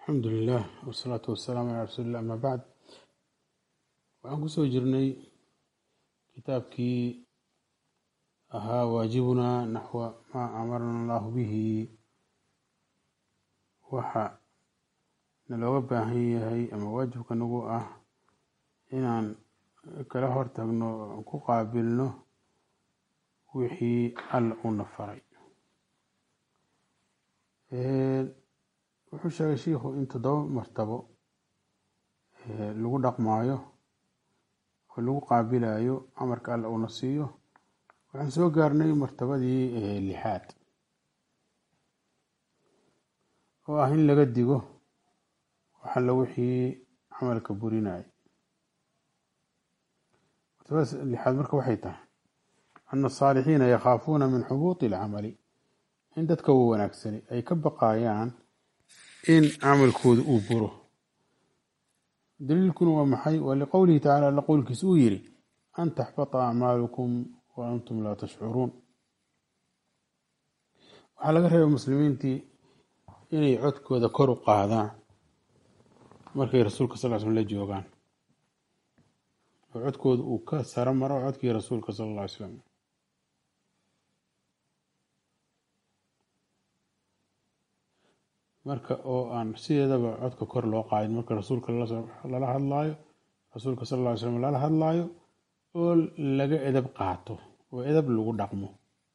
alxamdu lilah wasalaatu wasalaamu calaa rasuulillah ama bacd waxaan kusoo jirnay kitaabkii ahaa waajibunaa naxwa maa amarana allahu bihi waxa nalooga baahan yahay ama waajibka nagu ah inaan kala hortagno aan ku qaabilno wixii alla uuna faray wuxuu sheegay shiikhu in toddoba martabo lagu dhaqmaayo oo lagu qaabilayo amarka alla uuna siiyo waxaan soo gaarnay martabadii lixaad oo ah in laga digo waxalla wixii camalka burinaya martabada lixaad marka waxay tahay ana asaalixiina yakhaafuuna min xubuuti alcamali in dadka wa wanaagsani ay ka baqayaan in camalkooda uu buro daliilkuna waa maxay waa liqowlihi tacala alla qowlkiisa uu yiri an taxbata acmaalukum wa antum laa tashcuruun waxaa laga reebay muslimiintii inay codkooda kor u qaadaan markay rasuulka sal l slm la joogaan oo codkooda uu ka saro maro codkii rasuulka sala alla ly slam marka oo aan sideedaba codka kor loo qaadin marka rasuulka lala hadlaayo rasuulka sal lla ly slam lala hadlaayo oo laga edab qaato oo edab lagu dhaqmo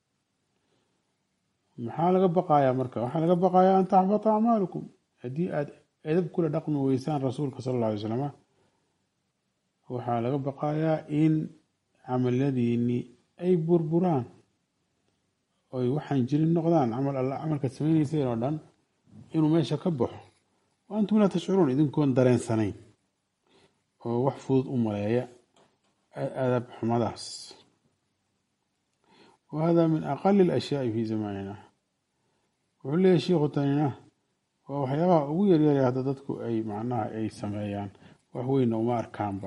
maxaa laga baqayaa marka waxaa laga baqayaa an taxbata acmaalukum haddii aad edab kula dhaqmi weysaan rasuulka sal alla alay slama waxaa laga baqayaa in camaladiini ay burburaan oy waxaan jirin noqdaan camal alla camalkaad samaynayseen oo dhan inuu meesha ka baxo wa antum laa tashcuruun idinkoon dareensanayn oo wax fudud u maleeya adab xumadaas wa hada min aqali alashyaai fi zamanina wuxuu leeyahy shiikhu tanina waa waxyaabaha ugu yaryarya hadda dadku ay macnaha ay sameeyaan wax weyna uma arkaanba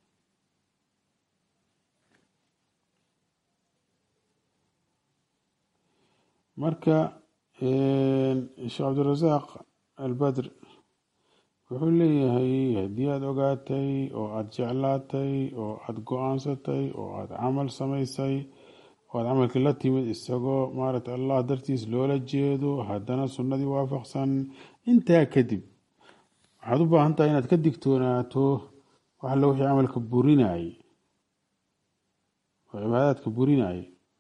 marka sheekh cabdirasaaq albadr wuxuu leeyahay haddii aada ogaatay oo aada jeclaatay oo aada go-aansatay oo aada camal samaysay oo aada camalkii la timid isagoo maaragtay allah dartiis loola jeedo haddana sunnadii waafaqsan intaa kadib waxaad u baahan tahay inaad ka digtoonaato wax alle wixii camalka burinayay oo cibaadaadka burinayay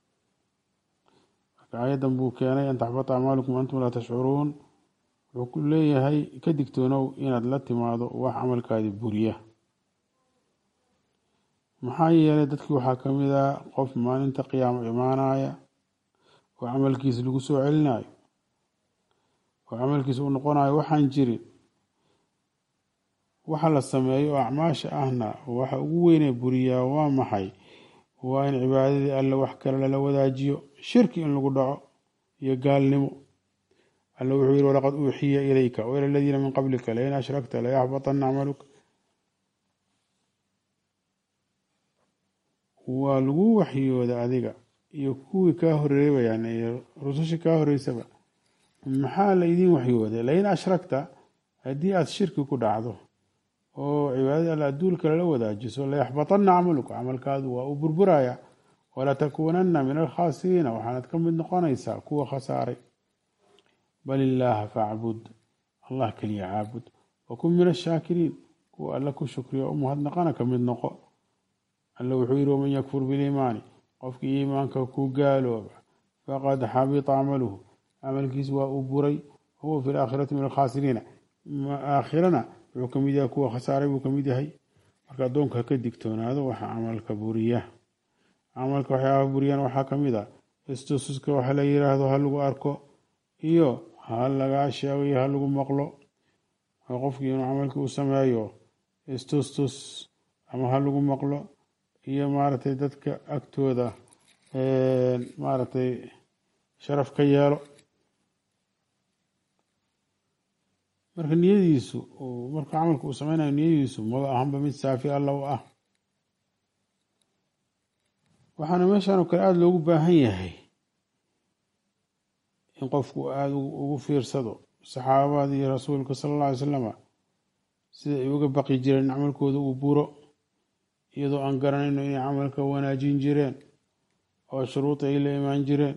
aayaddan buu keenay an taxbata acmaalukum antum laa tashcuruun wuxuu ku leeyahay ka digtoonow inaad la timaado wax camalkaadii buriya maxaa yeelay dadkii waxaa ka mid a qof maalinta qiyaamo imaanaya oo camalkiisa lagu soo celinayo oo camalkiisa uu noqonayo waxaan jirin waxa la sameeyo oo acmaasha ahna waxa ugu weynee buriyaa waa maxay waa in cibaadadii alle wax kale lala wadaajiyo shirki in lagu dhaco iyo gaalnimo alle wuxuu yihi walaqad uuxiya ilayka waila aladiina min qablika lain ashrakta layaxbatana acmaluka waa lagu waxyooda adiga iyo kuwii kaa horeebayaan iyo rusushii kaa horeysaba maxaa la idiin waxyooday lain ashrakta haddii aada shirki ku dhacdo oo cibaadadii alle adduulka lala wadaajiso layaxbatana camaluka camalkaadu waa uu burburaya walatakuunana min alkhaasiriina waxaanad ka mid noqonaysaa kuwa khasaaray bal illaaha facbud allah keliya caabud wakun min ashaakiriin kuwa alle ku shukriya u mahadnaqana ka mid noqo alle wuxuu yihi waman yakfur biliimaani qofkii iimaanka ku gaalooba faqad xabita camaluhu camalkiisu waa uu buray wahuwa fi laakhirati min alkhaasiriina aakhirana wuxuu kamid yahay kuwa khasaaray buu kamid yahay marka addoonka ka digtoonaado waxa camalka buriya camalka waxyaabaha buriyaan waxaa kamid a istususka waxa la yiraahdo ha lagu arko iyo ha lagaa sheego iyo ha lagu maqlo oo qofkii inuu camalkii u sameeyo istustus ama ha lagu maqlo iyo maaragtay dadka agtooda maaragtay sharaf ka yeelo marka niyadiisu marka camalka uu sameynayo niyadiisu maba ahanba mid saafi alla u ah waxaana meeshan oo kale aada loogu baahan yahay in qofku aada ugu fiirsado saxaabada iyo rasuulka sala alla alay slama sida ay uga baqi jireen in camalkooda uu buro iyadoo aan garanayno inay camalka wanaajin jireen oo shuruuda ay la imaan jireen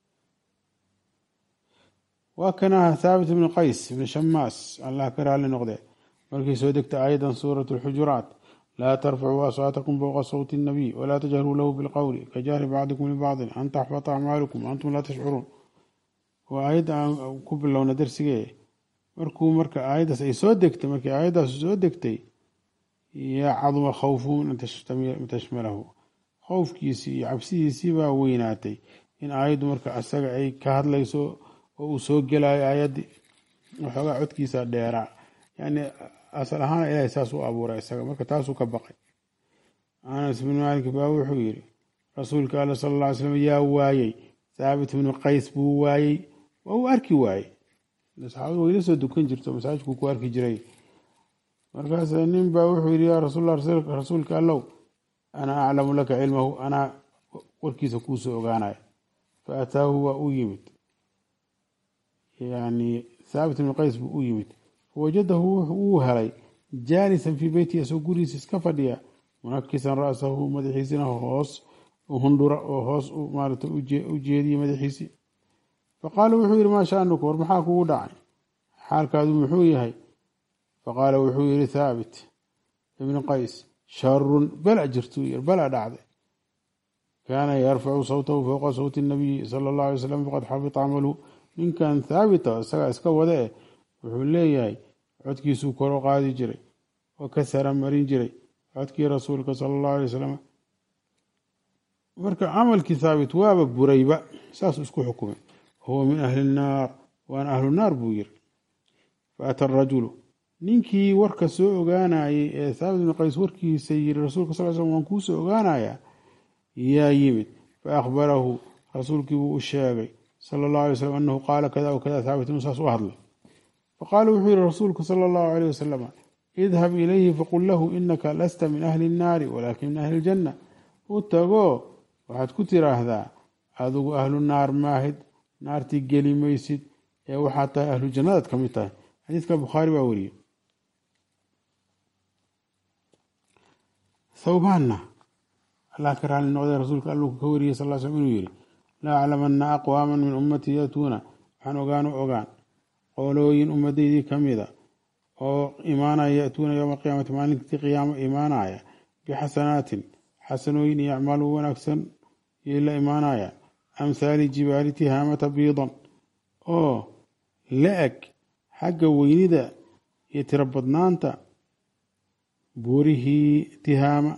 waa kanaha thaabit ibni qays ibni shamaas allah ka raali noqde markii soo degta aayadan suurat alxujuraat laa tarfacuu aswaatakum fowqa sawti الnabiy walaa tajharuu lahu bilqowli kajahri bacdikum libacdin an taxbata acmaalukum antum laa tashcuruun waa aayadda aan ku bilowna darsigee markuu marka aayaddaas ay soo degtay markii aayaddaas soo degtay yaa caduma khawfuhu min an tashmalahu khowfkiisii iyo cabsidiisii baa weynaatay in aayaddu marka asaga ay ka hadlayso oo uu soo gelayo aayaddii waxoogaa codkiisa dheeraa yani asal ahaan ilahay saas u abuuray isaga marka taasuu ka baqay anas bin maalik baa wuxuu yiri rasuulka alla sala alla ly slam yaa waayey thaabit bnu qays buu waayey waa uu arki waayey saxaabadu wayla soo dukan jirto masaajidku ku arki jiray markaas nin baa wuxuu yidhi yaa rasuulla rasuulka allow ana aclamu laka cilmahu anaa warkiisa kuusoo ogaanaya fa ataahu waa u yimid yani thaabit bnu qays buu u yimid fawajadahu wuu helay jaalisan fii beyti asoo gurigiisa iska fadhiya munakisan ra'sahu madaxiisina hoos hundhura oo hoos maarata u jeediya madaxiisii faqaala wuxuu yihi maa shaanuka war maxaa kugu dhacay xaalkaadu muxuu yahay faqaala wuxuu yihi thaabit ibni qays sharun bala jirtuu yiri bala dhacday kaana yarfacu sawtahu fowqa sawti nabiyi sala allahu alay slam faqad xabita camaluhu ninkan thaabita isagaa iska wada eh wuxuu leeyahay codkiisuu kor u qaadi jiray oo ka sara marin jiray codkii rasuulka sala allahu alay wasalam marka camalkii thaabit waaba burayba saasuu isku xukumay huwa min ahli nnaar waana ahlu naar buu yiri faata arajulu ninkii warka soo ogaanayay ee thaabit ibnu qays warkiisa yiri rasuulka sal slam waan kuusoo ogaanayaa yaa yimid fa akhbarahu rasuulkii buu u sheegay sala allahu alay slam anahu qaala kada w kada thaabit inuu saas u hadlay faqaala wuxuu yihi rasuulku sala allahu alayh wasalam idhab ilayhi faqul lahu inaka lasta min ahli nnaari walaakin min ahli ljanna u tago waxaad ku tiraahdaa adigu ahlu naar maahid naartii geli maysid ee waxaad tahay ahlu jannadaad ka mid tahay xadiidka bukhaari baa wariyey thawbaanna allah ka raali noqday rasuulka alluu ka wariyey sal slam inuu yihi la aclamana aqwaama min ummatii yatuuna waxaan ogaan u ogaan qolooyin ummadeydii ka mida oo imaanaya yatuuna yowma alqiyaamati maalintii qiyaamo imaanaya bixasanaatin xasanooyin iyo acmaal wanaagsan yay la imaanayaan amhaali jibaali tihaamata biidan oo la eg xagga weynida iyo tiro badnaanta buurihii tihaama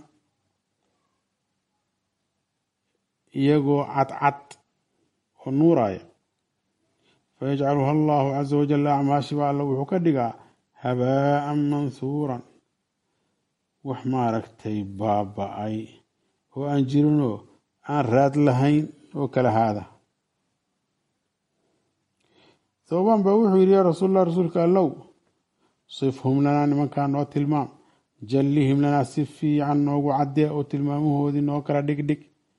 iyagoo cadcad oo nuuraya fayajcaluha allahu caza wajal acmaashiba alla wuxuu ka dhigaa habaaan manhuuran wax maaragtay baaba-ay oo aan jirinoo aan raad lahayn oo kala haada thawbaan baa wuxuu yidhi yaa rasuulallah rasuulka allow sifhum lanaa nimankaa noo tilmaam jallihim lanaa si fiican noogu caddee oo tilmaamahoodii noo kala dhigdhig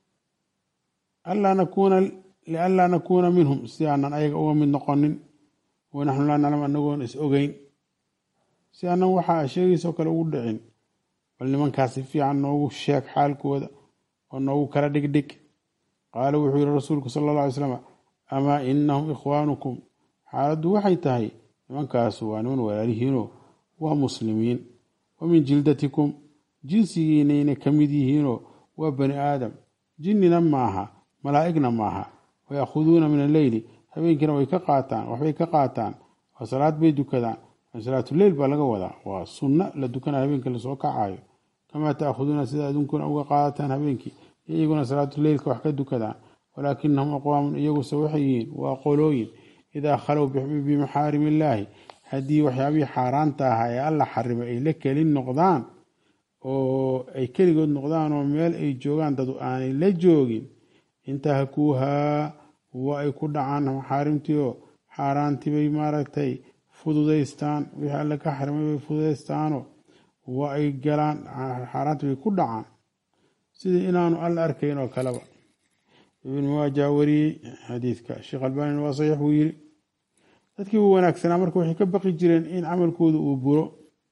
lianlaa nakuuna minhum si aanan ayaga uga mid noqonin wanaxnu laa naclam anagoon is ogeyn si aanan waxaa sheegaysoo kale ugu dhicin bal nimankaas si fiican noogu sheeg xaalkooda oo noogu kala dhigdhig qaala wuxuu yihi rasuulku sala alla alay slam amaa inahum ikhwaanukum xaaladdu waxay tahay nimankaasu waa niman walaalihiinoo waa muslimiin wa min jildatikum jinsigiinayna ka mid yihiinoo waa bani aadam jinnina maaha malaa'igna maaha wayakhuduuna min alleyli habeenkiina way ka qaataan waxbay ka qaataan oo salaad bay dukadaan salaatuleyl baa laga wadaa waa sunno la dukana habeenkii lasoo kacayo kamaa taakhuduuna sida adunkuna uga qaadataan habeenkii iyaguna salaatuleylka wax ka dukadaan walaakinahum aqwaamun iyaguse waxay yihiin waa qolooyin idaa khalow bimaxaarim illaahi haddii waxyaabihii xaaraanta ahaa ee alla xarimay ay la kelin noqdaan oo ay keligood noqdaan oo meel ay joogaan dadu aanay la joogin intahakuuhaa waa ay ku dhacaan maxaarimtii oo xaaraantii bay maaragtay fududaystaan wixii alle ka xarimay bay fududaystaanoo waa ay galaan xaaraantii bay ku dhacaan sidii inaanu alla arkayn oo kaleba ibn maaja wariyey xadiidka sheekh albanina waa saxiix buu yiri dadkii wanaagsanaa marka waxay ka baqi jireen in camalkooda uu buro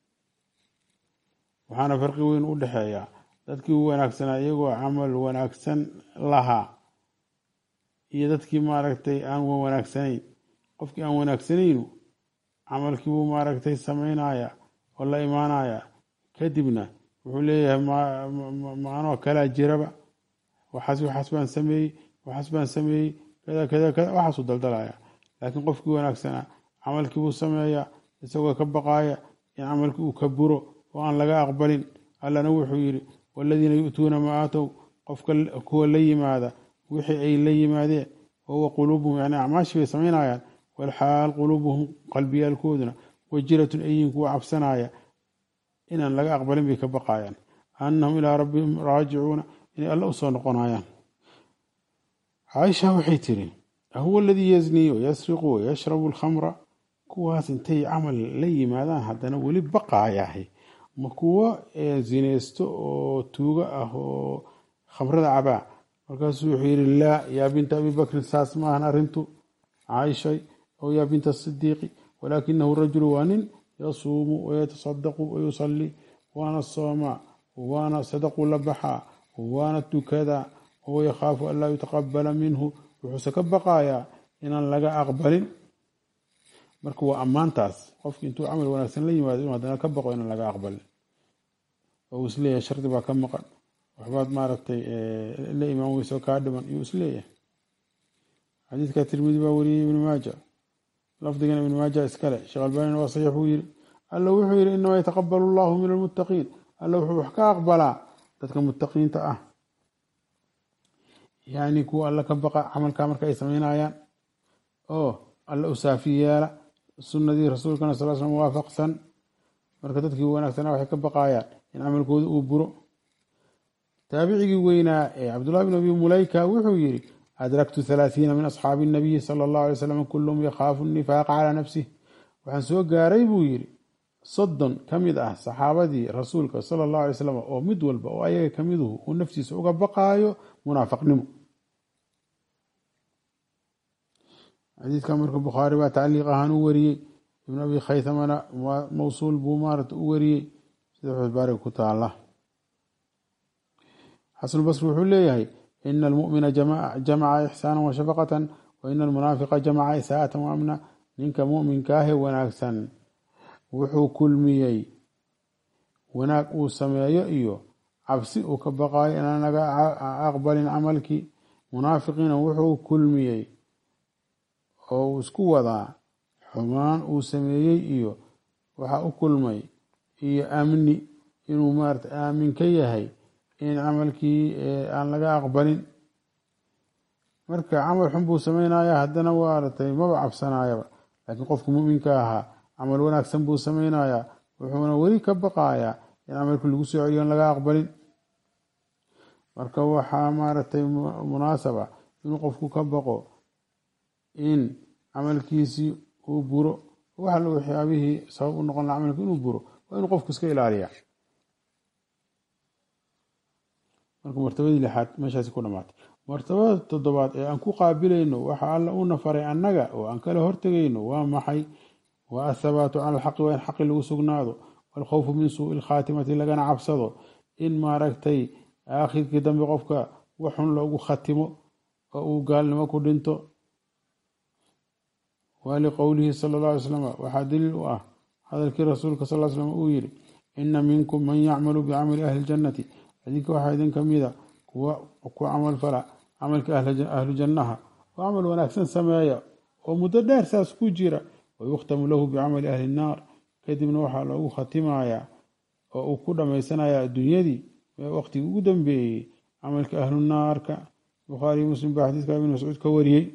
waxaana farqi weyn u dhexeeya dadkii wanaagsanaa iyagoo camal wanaagsan lahaa iyo dadkii maaragtay aan wanaagsanayn qofkii aan wanaagsanaynu camalkiibuu maaragtay samaynaya oo la imaanaya kadibna wuxuu leeyahay maanoo kalaa jiraba waxaas waxaas baan sameeyey waxaas baan sameeyey kada kada kada waxaasuu daldalaya laakiin qofkii wanaagsanaa camalkiibuu sameeya isagoo ka baqaaya in camalkii uu ka buro oo aan laga aqbalin allana wuxuu yidhi waladiina yu'tuuna maa aatow qofka kuwa la yimaada wixii ay la yimaadeen wahuwa quluubuhum yani acmaashii bay samaynayaan walxaal quluubuhum qalbiyaalkooduna wajiratun ayiin kuwa cabsanaya inaan laga aqbalin bay ka baqayaan annahum ilaa rabbihim raajicuuna inay alla usoo noqonayaan caaisha waxay tiri ahuwa aladii yaznii wayasriqu wayashrabu alkhamra kuwaas intay camal la yimaadaan haddana weli baqaayahay ma kuwo zinaysto oo tuugo ah oo khamrada cabaa markaasuu wuxuu yidhi laa yaa binta abi bakrin saas maahan arrintu caaishay oo yaa binta sidiiqi walaakinahu rajulu waa nin yasuumu wayatasadaqu wayusalii waana soomaa waana sadaqu la baxaa waana tukadaa wahuwa yakhaafu an laa yutaqabala minhu wuxuuse ka baqayaa inaan laga aqbalin marka waa ammaantaas qofki intuu camal wanaagsan la yimaado inuu haddana ka baqo inaan laga aqbalin oo uu isleeyahay shardi baa ka maqan waxbaad maaragtay la imaan weyso kaa dhiman iyuu isleeyahay xadiidka tirmidi baa wariyey ibnu maaja lafdigan ibnu maaja iskale sheekh albanina waa saxiix buu yiri alla wuxuu yidhi inamaa yataqabalu allahu min almuttaqiin alla wuxuu wax ka aqbalaa dadka muttaqiinta ah yani kuwa alla ka baqa camalkaa marka ay samaynayaan oo alla u saafi yeela sunnadii rasuulkana sal slam waafaqsan marka dadkii wanaagsanaa waxay ka baqayaan in camalkooda uu buro taabicigii weynaa ee cabdullahi bn abi mulayka wuxuu yidhi adraktu halaathiina min asxaabi nabiyi sala allahu alay slam kulluhum yakhaafu nifaaqa calaa nafsih waxaan soo gaaray buu yidhi soddon ka mid ah saxaabadii rasuulka sala allahu alay slam oo mid walba oo ayaga ka miduhu uu naftiisa uga baqaayo munaafaqnimo xadiidka marka bukhaari baa tacliiq ahaan u wariyey ibn abi khaytamana mawsuul buu maarata u wariyey sida xusbaariga ku taala xasanulbasri wuxuu leeyahay ina almu'mina jamaca ixsaana wa shafaqatan wa ina almunaafiqa jamaca isaa'atan wa amna ninka mu'minkaahe wanaagsan wuxuu kulmiyey wanaag uu sameeyo iyo cabsi uu ka baqaayo inaan naga aqbalin camalkii munaafiqiina wuxuu kulmiyey oo uu isku wadaa xumaan uu sameeyey iyo waxa u kulmay iyo amni inuu maarata aamin ka yahay in camalkii aan laga aqbalin marka camal xun buu sameynaya haddana waaratay maba cabsanayaba laakiin qofka muminka ahaa camal wanaagsan buu sameynaya wuxuuna weli ka baqayaa in camalkii lagu soo celiyo an laga aqbalin marka waxaa maaragtay munaasaba inuu qofku ka baqo in camalkiisii uu buro wax alla waxyaabihii sabab u noqon laha camalki inuu buro waa inuu qofku iska ilaaliya marka martabadii lixaad meeshaasi ku dhamaatay martabada toddobaad ee aan ku qaabilayno waxa alla una faray annaga oo aan kala hortegayno waa maxay waa athabaatu cala alxaqi waa in xaqi lagu sugnaado waalkhawfu min suui lkhaatimati lagana cabsado in maaragtay aakhirkii dambe qofka waxun loogu khatimo oo uu gaalnimo ku dhinto waliqowlihi sala alla alay slam waxaa daliil u ah hadalkii rasuulka sal slam uu yidhi ina minkum man yacmalu bicamali ahli ljannati idinka waxaa idin kamida kuwa ku camal fala camalka ahlu jannaha oo camal wanaagsan sameeya oo muddo dheer saas ku jira wayukhtamu lahu bicamali ahli nnaar kadibna waxaa loogu khatimayaa oo uu ku dhammaysanaya adduunyadii waqtigii ugu dambeeyey camalka ahlu naarka bukhaariy muslim baa xadiiska ibn mascuud ka wariyey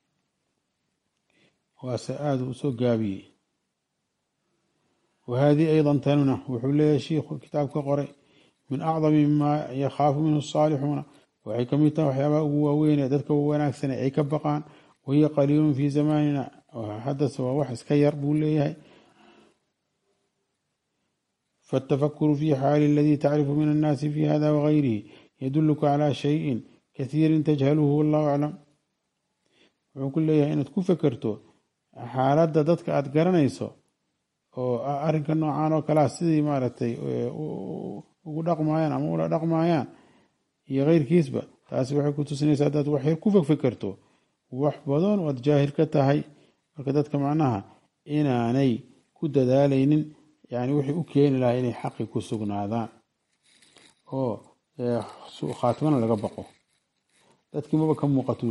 waase aada u soo gaabiyey wahadii aydan tanuna wuxuu leeyahay shiikhu kitaab ka qoray min acdami maa yakhaafu minhu asaalixuuna waxay kamid tahay waxyaabaha ugu waaweynee dadka wanaagsane ay ka baqaan wahiya qaliilun fii zamaanina haddase waa wax iska yar buu leeyahay faatafakuru fi xaali aladii tacrifu min annaasi fi hada wagayrihi yaduluka calaa shayin kathiirin tajhaluhu wallahu aclam wuxuu ku leeyahay inaad ku fekerto xaaladda dadka aada garanayso oo arrinka noocan oo kalea sidii maaragtay ugu dhaqmayaan ama ula dhaqmayaan iyo keyrkiisba taasi waxay ku tusinaysaa haddaad waxyar ku fegfekerto wax badan oad jaahil ka tahay marka dadka macnaha inaanay ku dadaalaynin yani wixii u keeni lahaa inay xaqi ku sugnaadaan oo khaatimana laga baqo dadkii maba ka muuqatuu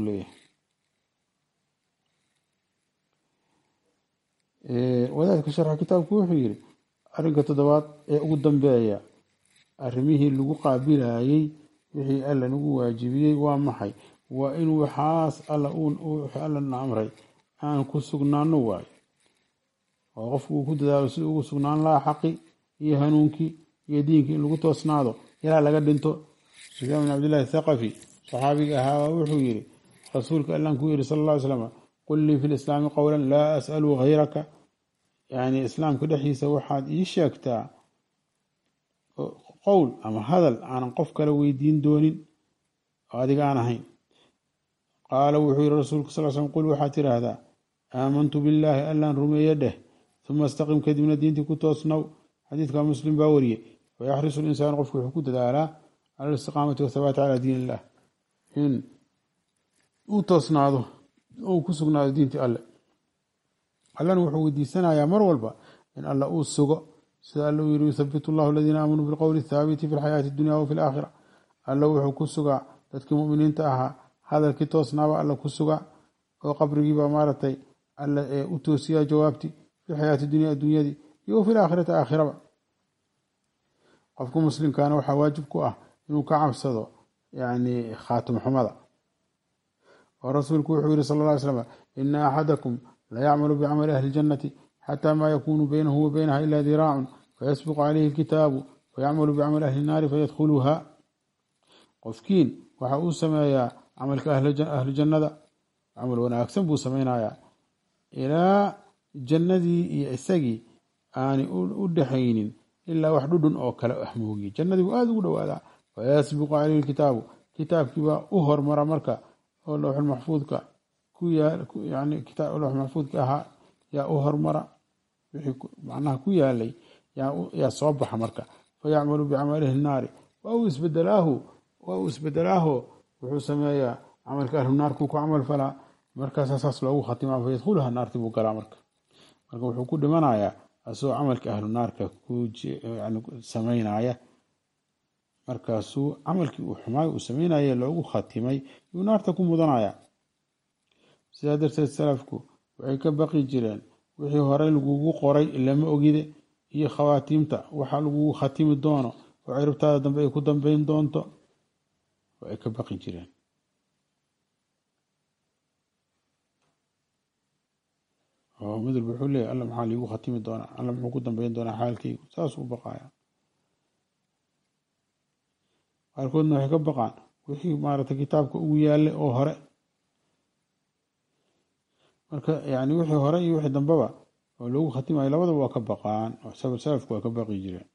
leeyahay wadaadka sharxa kitaabku wuxuu yiri arrinka toddobaad ee ugu dambeeya arrimihii lagu qaabilayey wixii alla nagu waajibiyey waa maxay waa in waxaas alla allana amray aan ku sugnaano waayo oo qofku uu ku dadaalo si ugu sugnaan lahaa xaqi iyo hanuunkii iyo diinkii in lagu toosnaado ilaa laga dhinto sufyaan bin cabdillahi thaqafi saxaabiga ahaa wuxuu yiri rasuulka allan ku yiri sala alla ly slam qul lii fi lislaami qowlan laa as'alu hayraka yani islaamka dhexdiisa waxaad ii sheegtaa qowl ama hadal aanan qof kale weydiin doonin oo adiga aan ahayn qaala wuxuu yihi rasuulku sal slm qul waxaad tidhaahdaa aamantu billaahi allaan rumeeye dheh uma istaqim kadibna diintii ku toosnow xadiidka muslim baa wariyey wayaxrisu linsaan qofku wuxuu ku dadaalaa cala alistiqaamati wathabaati calaa diin illah in uu toosnaado uu ku sugnaado diintii alle allana wuxuu weydiisanayaa mar walba in alla uu sugo sida alla uu yiri yuthabitu allahu aladiina aamanuu bilqowli athaabiti fi lxayaati addunya wafi alaakhira alla wuxuu ku sugaa dadkii muminiinta ahaa hadalkii toosnaaba alla ku sugaa oo qabrigiiba maaragtay alla ee u toosiyaa jawaabti fi xayaati dunya addunyadii iyo wafi laakhirati aakhiraba qofka muslimkaana waxaa waajib ku ah inuu ka cabsado yani khaatim xumada oo rasuulku wuxuu yihi sal lla ly slam ina axadakum layacmalu bicamali ahli ljannati xata ma yakunu baynahu wa baynaha ila diraacun fayasbiqu calayhi lkitaabu wayacmalu bicamali ahli nnaari fayadkhuluha qofkiin waxa uu sameeyaa camalka ahlu jannada camal wanaagsan buu samaynayaa ilaa jannadii iyo isagii aanay u dhexaynin ilaa wax dhudhun oo kale ah moogiye jannadii buu aada ugu dhowaadaa fayasbiqu calayhi lkitaabu kitaabkiibaa u hormara marka oo lowxul maxfuudka ku yani lowx maxfuudka ahaa yaa u hormara wixii macnaha ku yaalay yaa soo baxa marka fayacmalu bicamalihi naari waa uu isbedelaahu waa uu isbedelaaho wuxuu sameeyaa camalka ahlu naarkuu ku camal falaa markaasa saas loogu khatimaa fayadkhuluha naarti buu galaa marka marka wuxuu ku dhimanayaa asagoo camalka ahlu naarka samaynaya markaasuu camalkii uu xumaay uu samaynaye loogu khatimay yuu naarta ku mudanaya sidaa darteed salafku waxay ka baqi jireen wixii horey lagugu qoray lama ogide iyo khawaatiimta waxa lagugu khatimi doono oo ciribtaada dambe ay ku dambeyn doonto ay ka baqi jireen oo mid walba wuxuu leeyahy alla maxaa liigu khatimi doonaa alla muxuu ku dambeyn doonaa xaalkaygu saas u baqaya qaarkoodna waxay ka baqaan wixii maaragtay kitaabka ugu yaallay oo hore marka yani wixii hore iyo wixii dambeba oo loogu khatimayo labadaba waa ka baqaan salafku waa ka baqi jireen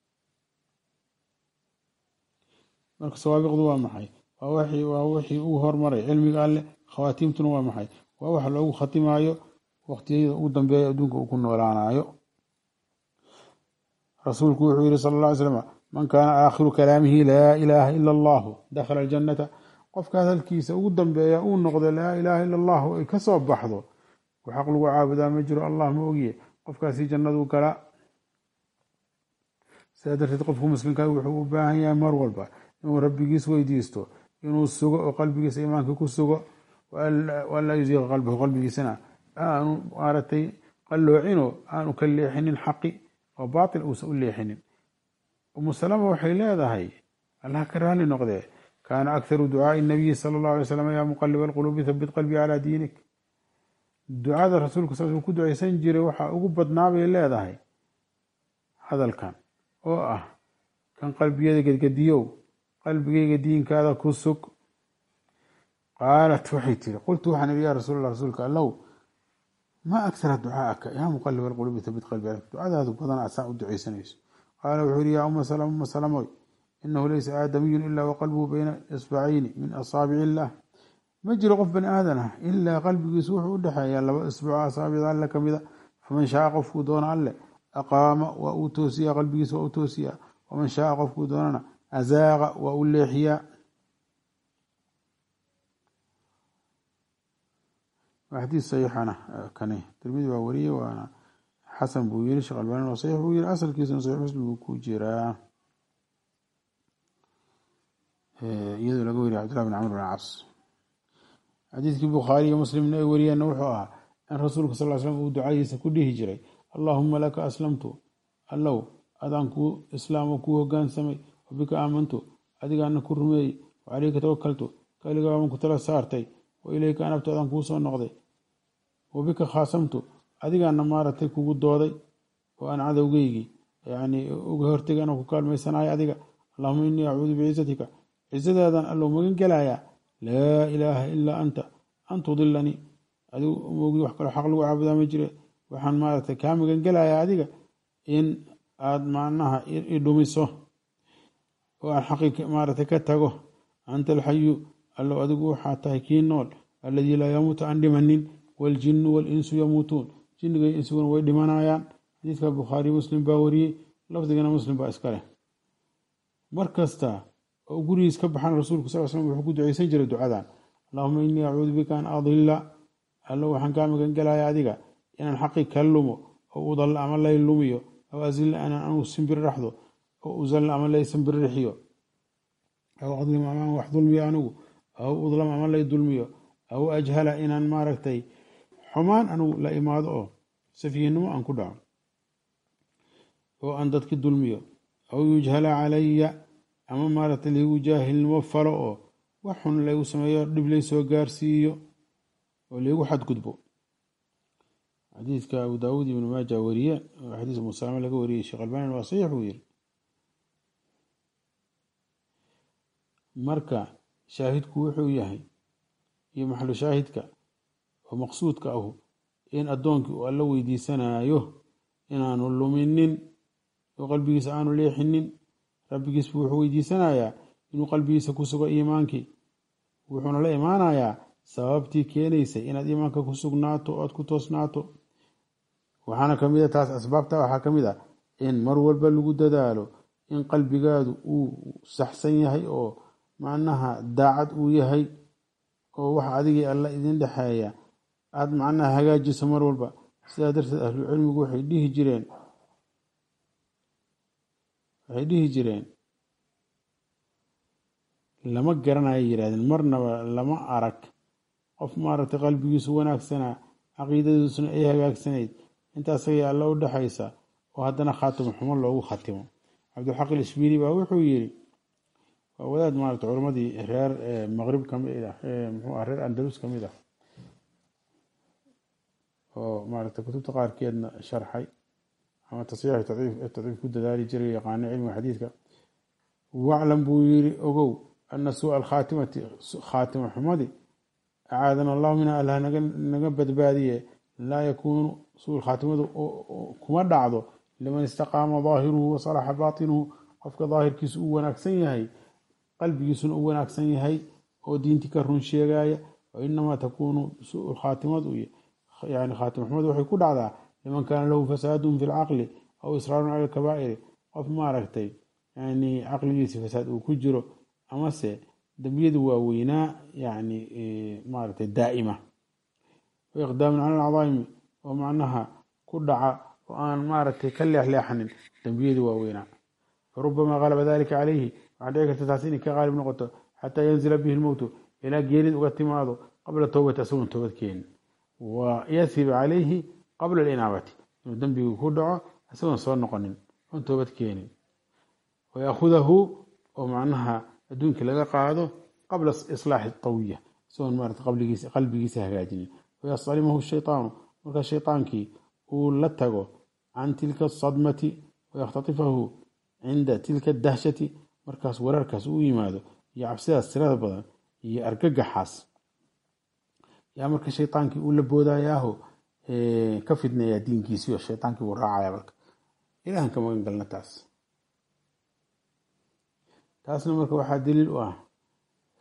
marka sawaabiqdu waa maxay waa wixii uu hormaray cilmiga alleh khawaatiimtuna waa maxay waa waxa loogu khatimaayo waqtiyada ugu dambeeya adduunka uu ku noolaanayo rasuulku wuxuu yihi sala alla ly slam man kaana aakhiru kalaamihi laa ilaaha ila allahu dakhala aljannata qofka hadalkiisa ugu dambeeya uu noqdo laa ilaaha ila allahu ay ka soo baxdo ku xaq lagu caabudaa ma jiro allah ma ogiye qofkaasi jannaduu galaa sidaa darteed qofku muslimka wuxuu u baahan yahay mar walba inuu rabbigiis weydiisto inuu sugo oo qalbigiisa iimaanka ku sugo walaa yuziiqa qalbahu qalbigiisana aanu maaragtay qalloocino aanu ka leexinin xaqi oo baatil uusan u leexinin umu salama waxay leedahay allah ka raali noqdee kaana akharu ducaai nabiyi sala allahu alay slam yaa muqaliba alquluubi habit qalbii calaa diinik ducada rasuulku saas uu ku ducaysan jiray waxaa ugu badnaabay leedahay hadalkan oo ah kan qalbiyada gedgediyow qalbigayga diinkaada ku sug qaalat waxay tiri qultu waxaan ihi yaa rasuul allah rasuulka allow maa akhara ducaaaka yaa muqaliba alquluubi habit qalbii ducadaadu badan asaa u ducaysanayso qaala wuxuu yihi yaa uma salama uma salamoy inahu laysa aadamiyun ilaa waqalbuhu bayna isbacayni min asaabici illah ma jiro qof bani aadan ah ilaa qalbigiisu wuxuu u dhexeeyaa laba isbuuc asaabida alle ka mida faman shaaa qofkuu doono alle aqaama waa uu toosiyaa qalbigiisa waa u toosiyaa waman shaaa qofkuu doonana azaaqa waa u leexiyaa waa xadiis saxiixana kane tirmidi waa wariyey waana xasan buu yiri sheekh albani waa saxiix buu yiri asalkiisuna saxiix muslim buu ku jiraa iyadoo laga weriya cabdillah bin camr bin cas xadiidkii bukhaari iyo muslimna ay wariyeenna wuxuu ahaa in rasuulka sal l slam uu ducadiisa ku dhihi jiray allaahuma laka aslamtu allow adaan kuu islaamo kuu hogaansamay wabika aamantu adigaana ku rumeeyey wacaleyka tawakaltu kaligaaban ku tala saartay wa ileyka anabtu adaan kuu soo noqday wabika khaasamtu adigaana maaragtay kugu dooday oo aan cadowgeygii yani uga hortegay anoo ku kaalmaysanayo adiga allahuma inii acuudu bicizatika cisadaadan allow magan gelayaa laa ilaaha ilaa anta an tudilanii adigu moogii wax kaloo xaq lagu caabudaa ma jire waxaan maaragtay kaa magan gelayaa adiga in aad macnaha i dhumiso oo aan xaqi maaragtay ka tago anta alxayu allow adigu waxaa tahay kii nool alladii laa yamuutu aan dhimanin waljinnu walinsu yamuutuun jinniga insiguna way dhimanayaan xadiidka bukhaari muslim baa wariyey lafdigana muslim baa iska leh mar kasta oo gurigiis ka baxan rasuulku sal slm wuxuu ku duceysan jiray ducadan allahuma inii acuudu bika an adilla allo waxaan kaa magan gelaya adiga inaan xaqi ka lumo oo udalla ama lay lumiyo aw azilla inaan anu simbir raxdo oo uzalla ama lay simbirrixiyo aw adlim amaan wax dulmiyo anigu aw udlam ama lay dulmiyo aw ajhala inaan maaragtay xumaan anigu la imaado oo safiihnimo aan ku dhaco oo aan dadki dulmiyo aw yujhala calaya ama maaragtay laygu jaahilnimo falo oo wax xun laygu sameeyo dhib lay soo gaarsiiyo oo laygu xadgudbo xadiidka abu daawuud ibnu maaja wariye oo xadiis musalame laga wariyey sheekh albanin waa saxiix buu yiri marka shaahidku wuxuu yahay iyo maxalu shaahidka oo maqsuudka ahu in addoonkii uu alla weydiisanayo inaanu luminin oo qalbigiisa aanu leexinin rabbigiis buu wuxuu weydiisanayaa inuu qalbigiisa ku sugo iimaankii wuxuuna la imaanayaa sababtii keenaysay inaad iimaanka ku sugnaato o aad ku toosnaato waxaana kamid a taas asbaabta waxaa ka mid a in mar walba lagu dadaalo in qalbigaadu uu saxsan yahay oo macnaha daacad uu yahay oo waxa adigii alla idin dhexeeya aada macnaha hagaajiso mar walba sidaa darteed ahlucilmigu waxay dhihi jireen waxay dhihi jireen lama garanayo yidhahdeen marnaba lama arag qof maaragtay qalbigiisu wanaagsanaa caqiidadiisuna ay hagaagsanayd intaasagay alla u dhexaysa oo haddana khaatimo xumo loogu khatimo cabdilxaq ilishbiili baa wuxuu yiri waa wadaad maaragtay culammadii reer maqrib kamid ah muxuu ah reer andalus kamid ah oo maaragtay kutubta qaarkeedna sharxay ama tasxiix tadciif ku dadaali jiray yaqaano cilmiga xadiidka waclam buu yiri ogow ana suua alkhaatimati khaatimo xumadi acaadana allahu minha allah naga badbaadiye laa yakuunu suu khaatimadu kuma dhacdo liman istaqaama daahiruhu wasalaxa baatinuhu qofka daahirkiisu uu wanaagsan yahay qalbigiisuna uu wanaagsan yahay oo diintii ka run sheegaya wa inamaa takuunu suu khaatimadu yani khaatimo xumadu waxay ku dhacdaa liman kaana lahu fasaadun fi lcaqli aw israarun cala alkabaa'iri qof maaragtay yani caqligiisi fasaad uu ku jiro amase dembiyadu waaweynaa yani maaragtay daa'ima wa iqdaamun cala alcadaa'imi oo macnaha ku dhaca oo aan maaragtay ka leexleexanin dembiyadu waaweynaa farubamaa qalaba dalika calayhi waxaa dhici karta taas inay ka qaalib noqoto xataa yanzila bihi lmowtu ilaa geerid uga timaado qabla towbati asagoon toobad keenin wa yasiba calayhi qabla alinaabati inuu dembigu ku dhaco isagoon soo noqonin oon toobad keenin wayaahudahu oo macnaha adduunka laga qaado qabla islaaxi tawiya isagoon maarata qalbigiisa hagaajinin wayastalimahu shaytaanu markaa shaytaankii uu la tago can tilka asadmati wayakhtatifahu cinda tilka dahshati markaas weerarkaas uu yimaado iyo cabsidaas tirada badan iyo argagaxaas yaa marka shaytaankii uu la boodayaaho ka fidneeyaa diinkiisii oo shaytaankii wuu raacaya marka ilahan ka magan galna taas taasna marka waxaa daliil u ah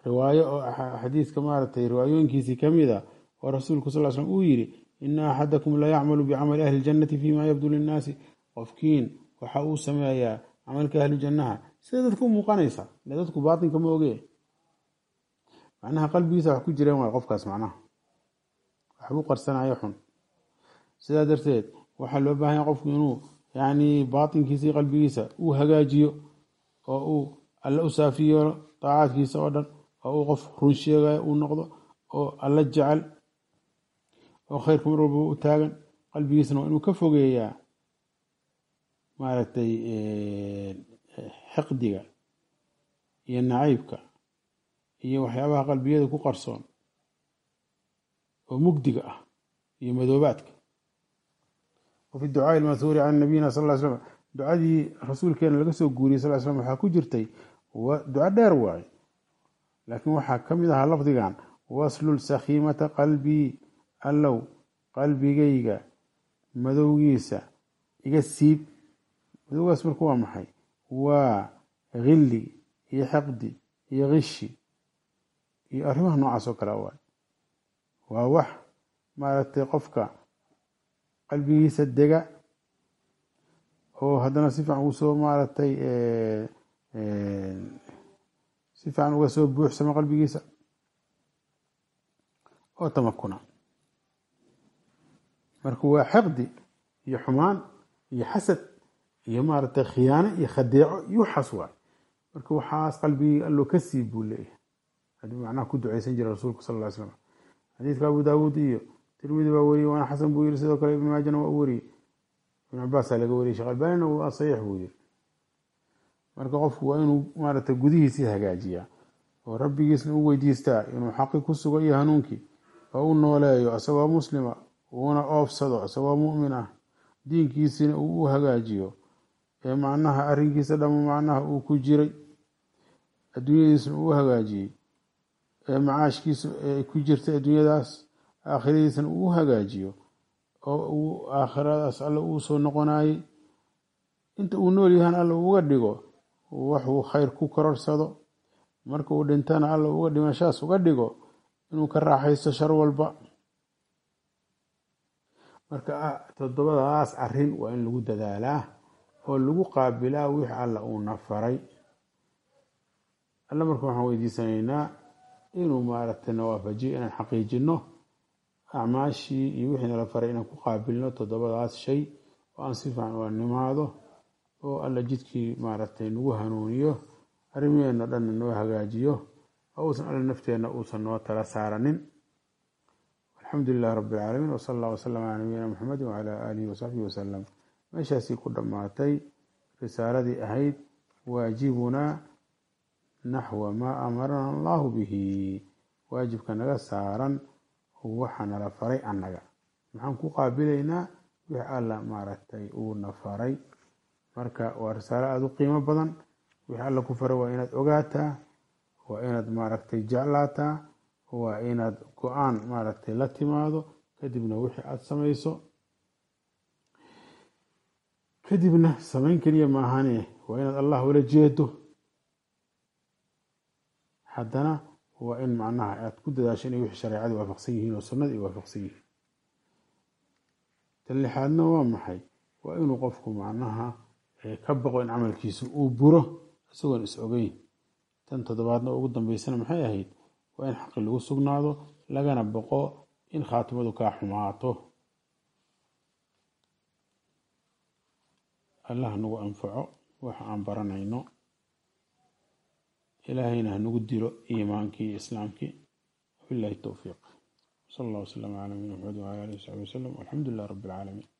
riwaayo oo xadiiska maaragtay riwaayooyinkiisii kamid a oo rasuulku sal slm uu yidhi ina axadakum la yacmalu bicamali ahli ljannati fima yabdu linnaasi qofkiin waxa uu sameeyaa camalka ahlu jannaha sida dadka u muuqanaysa ile dadku baatinka ma oge macnaha qalbigiisa wax ku jireen waay qofkaas macnaha waxbuu qarsanayo xun sidaa darteed waxaa loo baahan yahay qofku inuu yani baatinkiisa qalbigiisa uu hagaajiyo oo uu alle u saafiyo daacaadkiisa oo dhan oo uu qof run sheegayo uu noqdo oo alla jecel oo khayrka mar walba u taagan qalbigiisana waa inuu ka fogeeyaa maaragtay xiqdiga iyo nacaybka iyo waxyaabaha qalbiyada ku qarsoon oo mugdiga ah iyo madoobaadka wafi ducaai lmathuuri can nabiyina sal ly slam ducadii rasuulkeena laga soo guuriyey sal slam waxaa ku jirtay duco dheer waaye laakiin waxaa ka mid ahaa lafdigan waslul sakhiimata qalbii allow qalbigayga madowgiisa iga siib madowgaas marka waa maxay waa hilli iyo xaqdi iyo kishi iyo arrimaha noocaas oo kale waay waa wax maaragtay qofka qalbigiisa dega oo haddana si fiican usoo maaragtay si fiican uga soo buuxsamo qalbigiisa oo tamakuna marka waa xiqdi iyo xumaan iyo xasad iyo maaragtay khiyaano iyo khadeeco iyo waxaas waay marka waxaas qalbigii allo ka siib buu leeyahay haddii macnaha ku duceysan jira rasuulku sal ly slam xadiidka abu daawuud iyo tirmidi baa weriyey waana xasan buu yiri sidoo kale ibn maajana waa u weriyey ibn cabaasaa laga wariyey sheekh albanina waa saxiix buu yiri marka qofku waa inuu maaragtay gudihiisii hagaajiyaa oo rabbigiisna u weydiistaa inuu xaqi ku sugo iyo hanuunkii oo u nooleeyo isagoo muslima uuna oofsado isagoo mu'min ah diinkiisina uu u hagaajiyo ee macnaha arrinkiisa dhamo macnaha uu ku jiray adduunyadiisna uu u hagaajiyey ee macaashkiisa ee ku jirtay adduunyadaas aakhiradiisana uu u hagaajiyo oo uu aakhiradaas alle uu soo noqonayey inta uu nool yahan alle uga dhigo waxuu khayr ku kororsado marka uu dhintana alle uga dhimashaas uga dhigo inuu ka raaxaysto shar walba marka toddobadaas arrin waa in lagu dadaalaa oo lagu qaabilaa wix alla uuna faray alle marka waxaan weydiisanaynaa inuu maaragtay nawaafajiyo inaan xaqiijino acmaashii iyo wixii nala faray inaan ku qaabilno toddobadaas shay oo aan si fiican ula nimaado oo alla jidkii maaragtay nagu hanuuniyo arrimaheena dhanna noo hagaajiyo oo uusan alle nafteenna uusan noo tala saaranin alxamdu lilah rabi alcaalamiin wsala allah wasalam calaa nabiyina muxamedi wacalaa aalihi wasaxbihi wasalam meeshaasii ku dhammaatay risaaladii ahayd waajibunaa naxwa maa amarana allahu bihi waajibka naga saaran waxa nala faray annaga maxaan ku qaabilaynaa wix alla maaragtay uuna faray marka waa risaalo aada u qiimo badan wix alla ku faray waa inaad ogaataa waa inaad maaragtay jeclaataa waa inaad go-aan maaragtay la timaado kadibna wixii aada samayso kadibna samayn keliya maahane waa inaad allah ula jeedo haddana waa in macnaha aad ku dadaasho inay wixii shareecadii waafaqsan yihiin oo sunnada ay waafaqsan yihiin tan lixaadna waa maxay waa inuu qofku macnaha ka baqo in camalkiisu uu buro isagoon is ogeyn tan toddobaadna ugu dambeysana maxay ahayd waa in xaqi lagu sugnaado lagana baqo in khaatimadu kaa xumaato allah nagu anfaco waxa aan baranayno ilaahayna hanagu dilo iimaankii iyo islaamkii wabillahi towfiiq sal allah wasalam calaa nabiyina maxamed wala alihi wasaxbi wasalam walxamdu lilah rabbi alcaalamiin